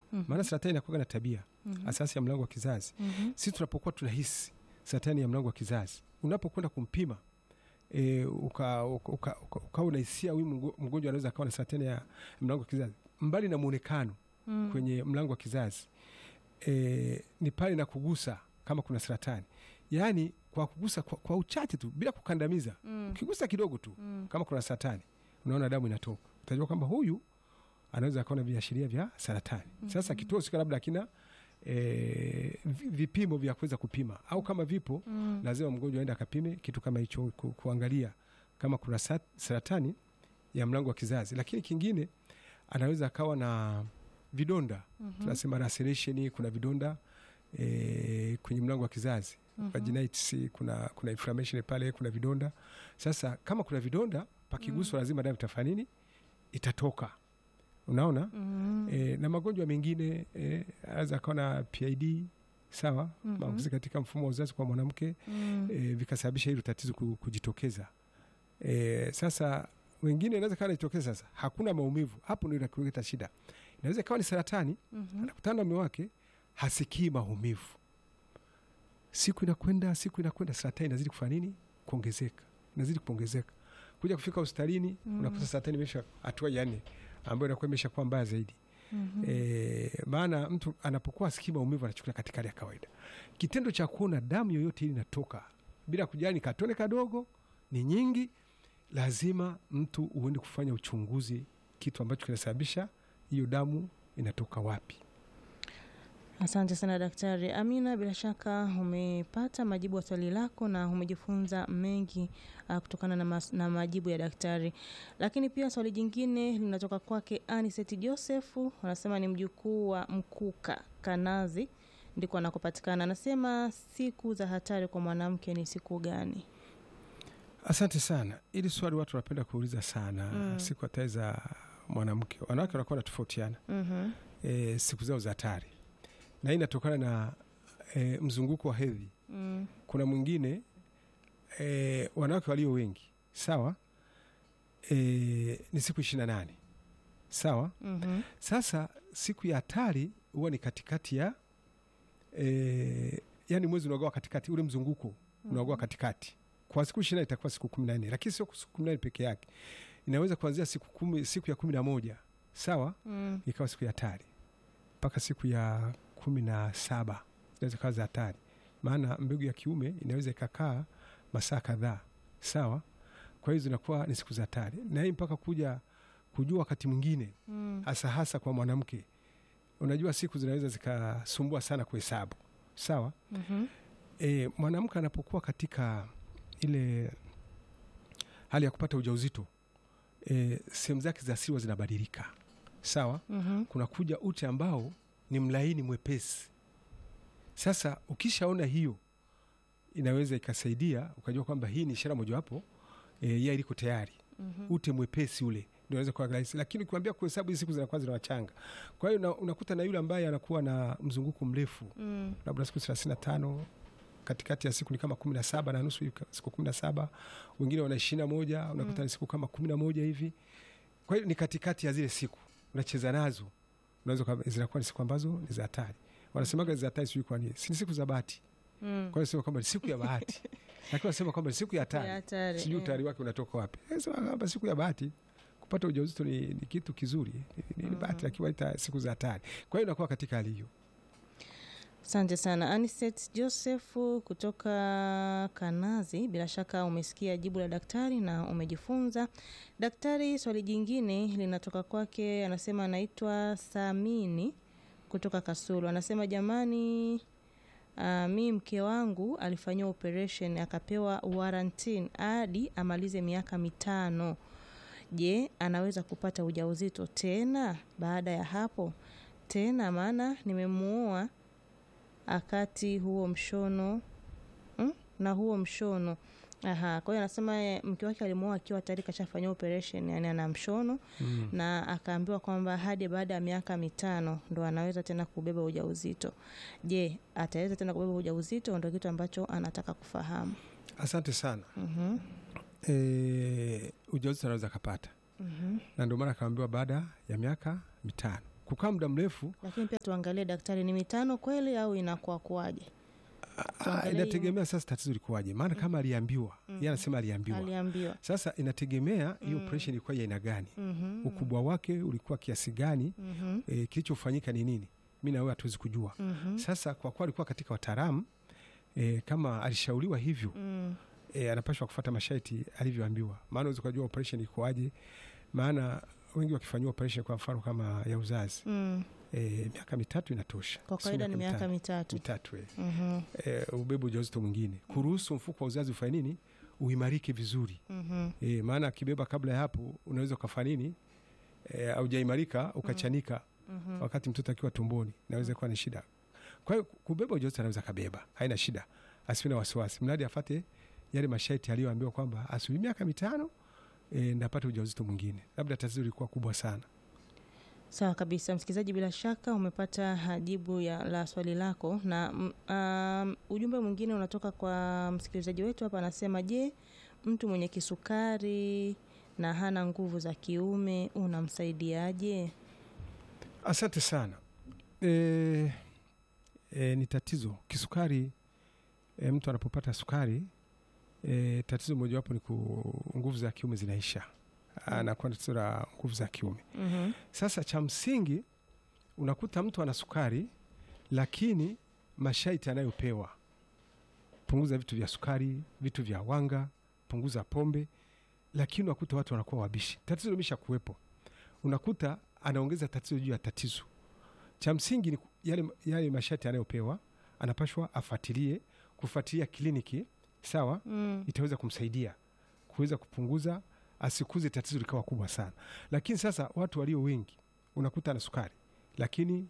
maana saratani inakuwa na tabia asasi ya mlango wa kizazi. Sisi tunapokuwa tunahisi saratani ya mlango wa kizazi, unapokwenda kumpima e, uka, uka, uka, uka, uka unahisia huyu mgo- mgonjwa anaweza akawa na saratani ya mlango wa kizazi, mbali na muonekano kwenye mlango wa kizazi e, ni pale na kugusa kama kuna saratani, yaani kwa kugusa kwa, kwa uchache tu bila kukandamiza ukigusa kidogo tu kama kuna saratani, unaona damu inatoka, utajua kwamba huyu anaweza akawa na viashiria vya saratani. Sasa kituo husika labda akina e, vi- vipimo vya kuweza kupima au kama vipo lazima mgonjwa aende akapime kitu kama hicho ku, kuangalia kama kuna sa- saratani ya mlango wa kizazi. Lakini kingine anaweza akawa na vidonda tunasema laceration, kuna vidonda e, kwenye mlango wa kizazi vaginitis, kuna, kuna inflammation pale, kuna vidonda. Sasa kama kuna vidonda pakiguswa, lazima damu itafanya nini? Itatoka. Unaona e, na magonjwa mengine e, anaweza akawa na PID sawa, maambukizi katika mfumo wa uzazi kwa mwanamke e, vikasababisha hilo tatizo ku- kujitokeza. E, sasa wengine inaweza kawa najitokeza sasa, hakuna maumivu, hapo ndio inakuleta shida. Inaweza ikawa ni saratani, anakutana na mume wake hasikii maumivu, siku inakwenda siku inakwenda, saratani inazidi kufanya nini? Kuongezeka, inazidi kuongezeka, kuja kufika hospitalini unakuta saratani imesha hatua ya nne ambayo inakuwa imesha kuwa mbaya zaidi. E, maana mtu anapokuwa asikii maumivu anachukulia katika hali ya kawaida. Kitendo cha kuona damu yoyote ili inatoka bila kujali ni katone kadogo ni nyingi, lazima mtu uende kufanya uchunguzi, kitu ambacho kinasababisha hiyo damu inatoka wapi. Asante sana Daktari Amina, bila shaka umepata majibu ya swali lako na umejifunza mengi uh, kutokana na, mas, na majibu ya daktari. Lakini pia swali jingine linatoka kwake Aniseti Josefu, anasema ni mjukuu wa Mkuka Kanazi, ndiko anakopatikana. Anasema siku za hatari kwa mwanamke ni siku gani? Asante sana. Ili swali watu wanapenda kuuliza sana, siku hatari za mwanamke. Wanawake wanakuwa wanatofautiana Mhm. e, siku zao za hatari, na hii inatokana na e, mzunguko wa hedhi. Mm. Kuna mwingine e, wanawake walio wengi sawa, e, ni siku ishirini na nane sawa. Mhm. Sasa siku ya hatari huwa ni katikati ya e, yani mwezi unagawa katikati, ule mzunguko unagawa katikati. Kwa siku ishirini itakuwa siku kumi na nne lakini sio siku kumi na nne peke yake, inaweza kuanzia siku kumi, siku ya kumi na moja sawa, Mm. ikawa siku ya hatari mpaka siku ya kumi na saba inaweza kawa za hatari, maana mbegu ya kiume inaweza ikakaa masaa kadhaa sawa. Kwa hiyo zinakuwa ni siku za hatari, na hii mpaka kuja kujua wakati mwingine Mm. hasa hasa kwa mwanamke, unajua siku zinaweza zikasumbua sana kuhesabu sawa. Mhm. E, mwanamke anapokuwa katika ile hali ya kupata ujauzito e, sehemu zake za siri zinabadilika sawa. Mhm. Kuna kuja ute ambao ni mlaini mwepesi. Sasa ukishaona hiyo, inaweza ikasaidia ukajua kwamba hii ni ishara mojawapo e, ya iliko tayari Mhm. ute mwepesi ule ndio unaweza kuwa rahisi, lakini ukiambia kuhesabu hizi siku zinakuwa zinawachanga. Kwa hiyo una- unakuta na yule ambaye anakuwa na mzunguko mrefu Mm. labda siku thelathini na tano katikati ya siku ni kama kumi na saba na nusu hivi, siku kumi na saba wengine wana ishirini na moja unakuta ni siku kama kumi na moja hivi. Kwa hiyo ni katikati ya zile siku unacheza nazo, unaweza uka- zinakuwa ni siku ambazo ni za hatari. Wanasemaga za hatari, sijui kwa nini, si ni siku za bahati. Mm. Kwa hiyo sema kwamba ni siku ya bahati, lakini wanasema kwamba ni siku ya Ya hatari. hatari, Sijui eh. utayari wake unatoka wapi. Eh, Sema kwamba siku ya bahati kupata ujauzito ni, ni kitu kizuri, ni, ni bahati, lakini waita siku za hatari. Kwa hiyo inakuwa katika hali hiyo. Asante sana Aniset Josefu kutoka Kanazi. Bila shaka umesikia jibu la daktari na umejifunza. Daktari, swali jingine linatoka kwake, anasema anaitwa Samini kutoka Kasulu. Anasema jamani, uh, mi mke wangu alifanyiwa operation akapewa warranty hadi amalize miaka mitano. Je, anaweza kupata ujauzito tena baada ya hapo tena? Maana nimemuoa akati huo mshono mm? na huo mshono Aha, kwa hiyo anasema eh, mke wake alimuoa akiwa tayari kashafanyia operation, yani ana mshono Mm. na akaambiwa kwamba hadi baada ya miaka mitano ndo anaweza tena kubeba ujauzito. Je, ataweza tena kubeba ujauzito? Ndo kitu ambacho anataka kufahamu. Asante sana. Mhm, E, ujauzito anaweza akapata mhm, na ndio maana akaambiwa baada ya miaka mitano. kukaa muda mrefu lakini pia tuangalie daktari ni mitano kweli au inakuwa kuwaje ah, Tuangalie inategemea sasa tatizo likuwaje maana kama aliambiwa yeye anasema aliambiwa aliambiwa sasa inategemea hiyo operation ilikuwa ya aina gani Mhm, ukubwa wake ulikuwa kiasi gani mhm, e, kilichofanyika ni nini mi na wewe hatuwezi kujua mhm, sasa kwa kuwa alikuwa katika wataalamu e, kama alishauriwa hivyo mm, e, anapashwa kufuata masharti alivyoambiwa maana unaweza ukajua operation ikoaje maana wengi wakifanyiwa operation kwa mfano kama ya uzazi mm. e, miaka mitatu inatosha kwa Sio kawaida ni miaka mitano. mitatu mitatu e. Mhm, e, ubebe ujauzito mwingine kuruhusu mfuko wa uzazi ufanye nini uimarike vizuri mhm, e, maana akibeba kabla ya hapo unaweza ukafanya nini e, aujaimarika ukachanika mhm. wakati mtoto akiwa tumboni inaweza kuwa ni shida kwa hiyo kubeba ujauzito anaweza kabeba haina shida asiwe na wasiwasi mradi afate yale masharti aliyoambiwa kwamba asubiri miaka mitano e, ndapata ujauzito mwingine labda tatizo lilikuwa kubwa sana sawa kabisa msikilizaji bila shaka umepata jibu ya la swali lako na mm, um, ujumbe mwingine unatoka kwa msikilizaji wetu hapa anasema je mtu mwenye kisukari na hana nguvu za kiume unamsaidiaje asante sana e, e, ni tatizo kisukari e, mtu anapopata sukari e, tatizo mojawapo ni ku nguvu za kiume zinaisha anakuwa na tatizo la nguvu za kiume Mhm, Sasa cha msingi unakuta mtu ana sukari, lakini masharti anayopewa, punguza vitu vya sukari, vitu vya wanga, punguza pombe, lakini unakuta watu wanakuwa wabishi. Tatizo limesha kuwepo, unakuta anaongeza tatizo juu ya tatizo. Cha msingi ni ku- yale, yale masharti anayopewa, anapashwa afuatilie, kufuatilia kliniki, sawa mm, itaweza kumsaidia kuweza kupunguza asikuze tatizo likawa kubwa sana lakini sasa watu walio wengi unakuta ana sukari lakini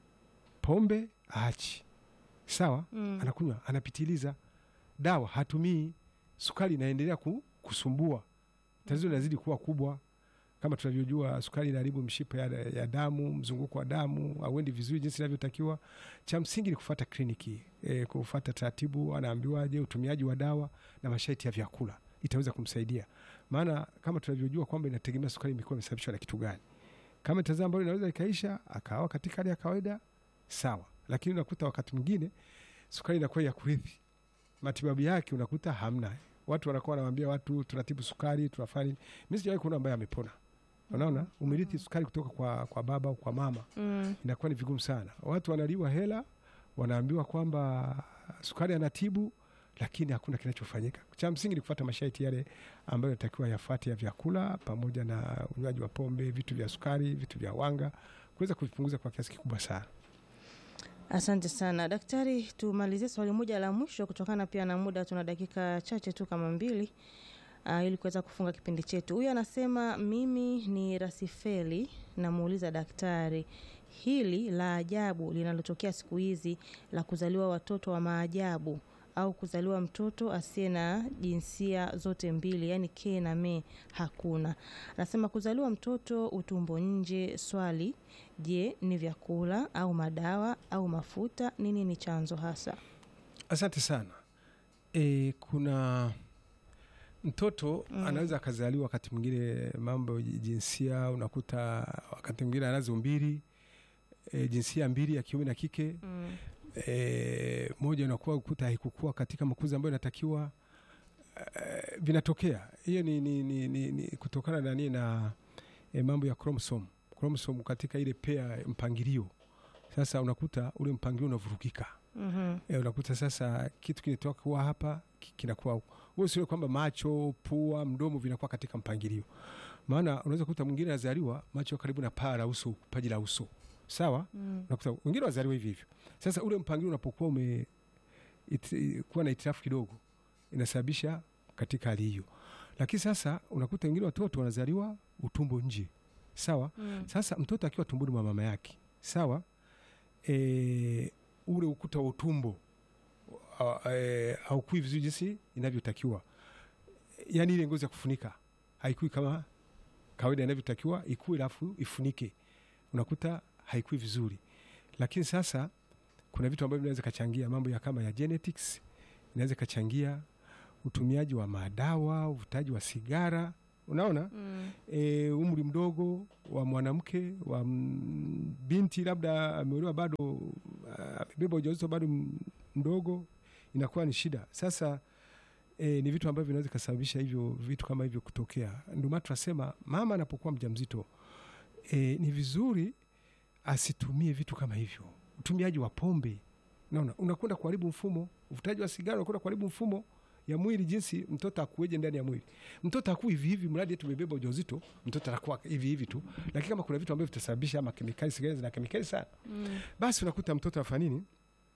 pombe aachi sawa mm. anakunywa anapitiliza dawa hatumii sukari inaendelea ku, kusumbua tatizo linazidi kuwa kubwa kama tunavyojua sukari inaharibu mshipa ya, ya damu mzunguko wa damu auendi vizuri jinsi inavyotakiwa cha msingi ni kufata kliniki e, kufata taratibu anaambiwaje utumiaji wa dawa na masharti ya vyakula itaweza kumsaidia maana kama tunavyojua kwamba inategemea sukari imekuwa imesababishwa na kitu gani kama tatizo ambalo inaweza ikaisha akawa katika hali ya kawaida sawa lakini unakuta wakati mwingine sukari inakuwa ya kurithi matibabu yake unakuta hamna watu wanakuwa wanawambia watu tunatibu sukari tunafanya nini mi sijawahi kuona ambaye amepona unaona umerithi sukari kutoka kwa, kwa baba au kwa mama Mm, inakuwa ni vigumu sana watu wanaliwa hela wanaambiwa kwamba sukari anatibu lakini hakuna kinachofanyika cha msingi ni kufuata masharti yale ambayo natakiwa yafuate ya vyakula pamoja na unywaji wa pombe vitu vya sukari vitu vya wanga kuweza kuvipunguza kwa kiasi kikubwa sana asante sana daktari tumalizie swali moja la mwisho kutokana pia na muda tuna dakika chache tu kama mbili uh, ili kuweza kufunga kipindi chetu huyu anasema mimi ni rasifeli namuuliza daktari hili la ajabu linalotokea siku hizi la kuzaliwa watoto wa maajabu au kuzaliwa mtoto asiye na jinsia zote mbili yaani ke na me hakuna anasema kuzaliwa mtoto utumbo nje swali je ni vyakula au madawa au mafuta nini ni chanzo hasa asante sana e, kuna mtoto mm. anaweza akazaliwa wakati mwingine mambo ya jinsia unakuta wakati mwingine anazo mbili e, jinsia mbili ya kiume na kike mm. e, moja inakuwa ukuta haikukua katika makuzi ambayo inatakiwa e, vinatokea hiyo ni, ni, ni, ni, ni kutokana na nini na e, mambo ya chromosome chromosome katika ile pea mpangilio sasa unakuta ule mpangilio unavurugika mm-hmm. e, unakuta sasa kitu kinatoka kuwa hapa ki- kinakuwa huku. wewe usiwe kwamba macho pua mdomo vinakuwa katika mpangilio maana unaweza kukuta mwingine anazaliwa macho karibu na paa la uso paji la uso sawa mm. unakuta wengine wazaliwa hivi hivyo sasa ule mpangilio unapokuwa ume it, kuwa na itirafu kidogo inasababisha katika hali hiyo lakini sasa unakuta wengine watoto wanazaliwa utumbo nje sawa mm. sasa mtoto akiwa tumboni mwa mama yake sawa e, ule ukuta wa utumbo a- e, haukui vizuri jinsi inavyotakiwa yaani ile ngozi ya kufunika haikui kama kawaida inavyotakiwa ikue alafu ifunike unakuta haikui vizuri lakini sasa kuna vitu ambavyo vinaweza kachangia mambo ya kama ya genetics inaweza ikachangia utumiaji wa madawa uvutaji wa sigara unaona Mm. e, umri mdogo wa mwanamke wa m- binti labda ameolewa bado ah, amebeba ujauzito bado m- mdogo inakuwa ni shida sasa e, ni vitu ambavyo vinaweza ikasababisha hivyo vitu kama hivyo kutokea ndio maana tunasema mama anapokuwa mjamzito e, ni vizuri asitumie vitu kama hivyo utumiaji wa pombe naona unakwenda kuharibu mfumo uvutaji wa sigara unakwenda kuharibu mfumo ya mwili jinsi mtoto akueje ndani ya mwili mtoto akuu hivi hivi mradi eti umebeba ujauzito mtoto anakuwa hivi hivi tu lakini kama kuna vitu ambavyo vitasababisha ama kemikali sigara zina kemikali sana Mm. basi unakuta mtoto afanya nini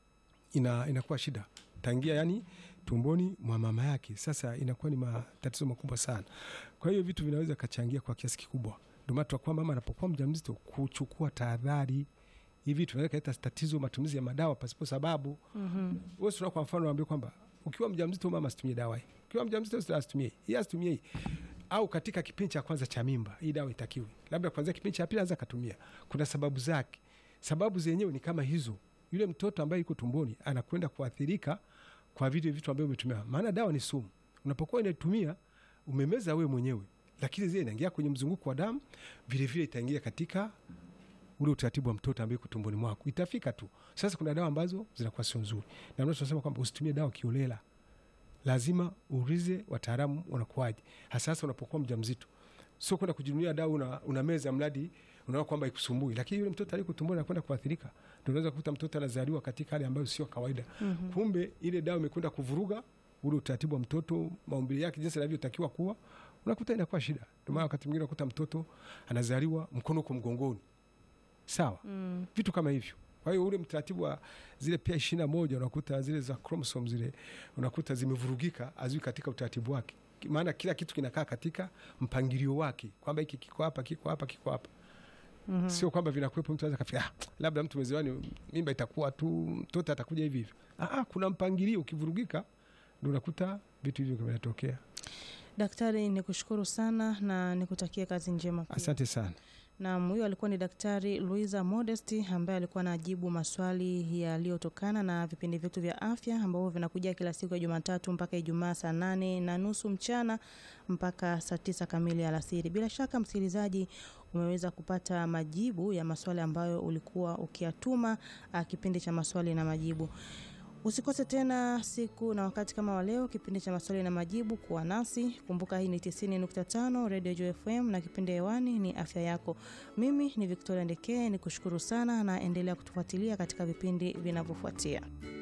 ina, inakuwa shida tangia yani tumboni mwa mama yake sasa inakuwa ni matatizo makubwa sana kwa hiyo vitu vinaweza kachangia kwa kiasi kikubwa ndio maana tunakuwa mama anapokuwa mjamzito kuchukua tahadhari hivi tunaweza kaleta tatizo matumizi ya madawa pasipo sababu Mhm. wewe sura kwa mfano naambia kwamba ukiwa mjamzito mama asitumie dawa hii ukiwa mjamzito asitumie hii asitumie hii au katika kipindi cha kwanza cha mimba hii dawa itakiwi labda kwanzia kipindi cha pili anza akatumia kuna sababu zake sababu zenyewe ni kama hizo yule mtoto ambaye yuko tumboni anakwenda kuathirika kwa vile vitu ambavyo umetumia maana dawa ni sumu unapokuwa inatumia umemeza wewe mwenyewe lakini zile inaingia kwenye mzunguko wa damu vilevile itaingia katika ule utaratibu wa mtoto ambaye yuko tumboni mwako itafika tu sasa kuna dawa ambazo zinakuwa sio nzuri na ndio tunasema kwamba usitumie dawa kiolela lazima uulize wataalamu wanakuaje hasa unapokuwa mjamzito sio kwenda kujinunia dawa una, una meza mradi unaona kwamba ikusumbui lakini yule mtoto aliko tumboni anakwenda kuathirika ndio unaweza kukuta mtoto anazaliwa katika hali ambayo sio kawaida Mhm. kumbe ile dawa imekwenda kuvuruga ule utaratibu wa mtoto maumbile yake jinsi anavyotakiwa kuwa unakuta inakuwa shida ndio maana wakati mwingine unakuta mtoto anazaliwa mkono uko mgongoni sawa Mm. vitu kama hivyo kwa hiyo ule mtaratibu wa zile pia ishirini na moja unakuta zile za chromosome zile unakuta zimevurugika azui katika utaratibu wake Ki- maana kila kitu kinakaa katika mpangilio wake kwamba hiki kiko hapa kiko hapa kiko hapa Mhm. sio kwamba vinakuwepo mtu anaweza kafika ah, labda mtu mwezewani mimba itakuwa tu mtoto atakuja hivi hivi ah, ah, kuna mpangilio ukivurugika ndo unakuta vitu hivyo vinatokea Daktari, nikushukuru sana na nikutakia kazi njema pia. asante sana Naam, huyo alikuwa ni Daktari Luisa Modesti ambaye alikuwa anajibu maswali yaliyotokana na vipindi vyetu vya afya ambavyo vinakuja kila siku ya Jumatatu mpaka Ijumaa saa nane na nusu mchana mpaka saa tisa kamili alasiri. Bila shaka msikilizaji, umeweza kupata majibu ya maswali ambayo ulikuwa ukiyatuma ah, kipindi cha maswali na majibu. Usikose tena siku na wakati kama wa leo, kipindi cha maswali na majibu. Kuwa nasi, kumbuka hii ni 90.5 Radio Joy FM na kipindi hewani ni afya yako. Mimi ni Victoria Ndekee, ni kushukuru sana na endelea kutufuatilia katika vipindi vinavyofuatia.